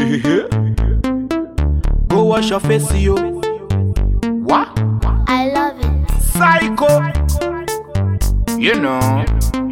Go wash your face, yo. What? I love it. Psycho. You know.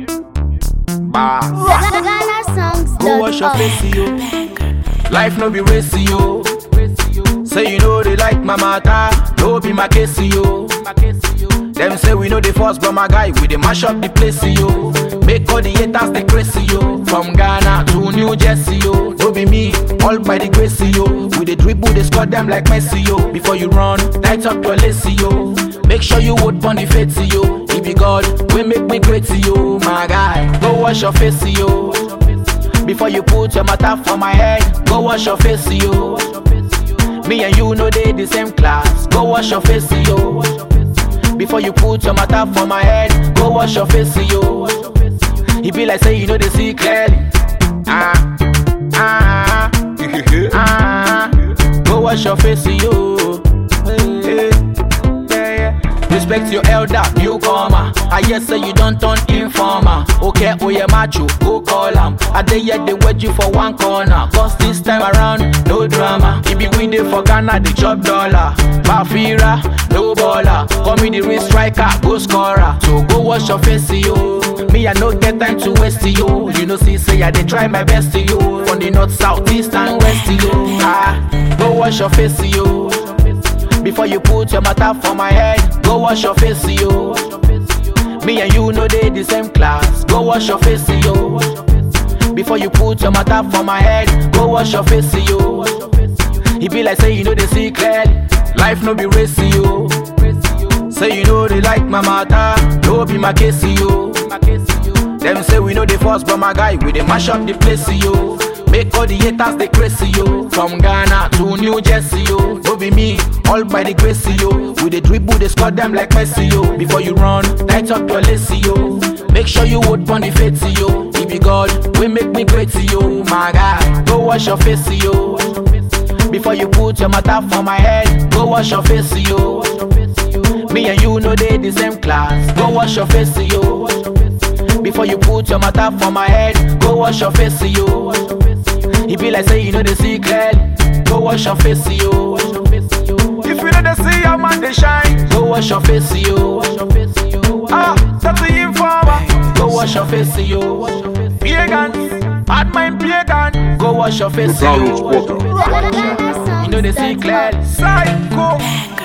Bah. Ghana songs. Go wash your face, yo. Life no be racy, yo. Say you know they like my matter, no be my case, yo. Them say we know the first, but my guy, we dey mash up the place, yo. Make all the haters they crazy, yo. From Ghana to New Jersey, yo. No be me, all by the grace, yo. We dey dribble, they score them like Messi, yo. Before you run, tight up your lacy, yo. Make sure you would pon the face, yo. If be God, we make me great, yo. My guy, go wash your face, yo. Before you put your matter for my head, go wash your face, yo. Me and you know they the same class, go wash your face, yo. Before you put your matter for my head, go wash your face, yo. It be like say you know they see clearly. Ah, ah, ah. Go wash your face, yo. Hey, yeah, yeah. Respect your elder, newcomer. I hear say you don't turn informer. Okay, oh yeah, macho, go call am. I dey yet they wait you for one corner. Cause this time around, no drama. If be we dey for Ghana, the chop dollar. Bafira, no baller. Call me the real striker, go scorer. So go wash your face, yo. Me, I no get time to waste yo. You know, see, say I dey try my best yo. From the north, south, east, and west yo. Ah, go wash your face, yo. Before you put your matter for my head, go wash your face, yo. Me and you know they the same class, go wash your face, yo. Before you put your matter for my head, go wash your face, yo. It be like say you know they see clearly, life no be racy, yo. Say you know they like my matter, no be my case, yo. Them say we know the first, but my guy, we dey mash up the place, yo. Make all the haters they crazy, yo. From Ghana to New Jersey, yo. No be me, all by the grace, yo. We dey dribble, they score them like Messi, yo. Before you run, tight up your lacy, yo. Make sure you would pon the face, yo. If you God, we make me great, yo. My guy, go wash your face, yo. Before you put your matter for my head, go wash your face, yo. Me and you know they the same class, go wash your face, yo. Before you put your matter for my head, go wash your face, yo. It be like say you know they see clearly, go wash your face, yo. If you know they see your man they shine, go wash your face, yo. Ah, that's the informer, go wash your face, yo. Pagan, bad mind pagan, go wash your face, Donald yo. Walker. Ghana songs. You know they see clearly, psycho.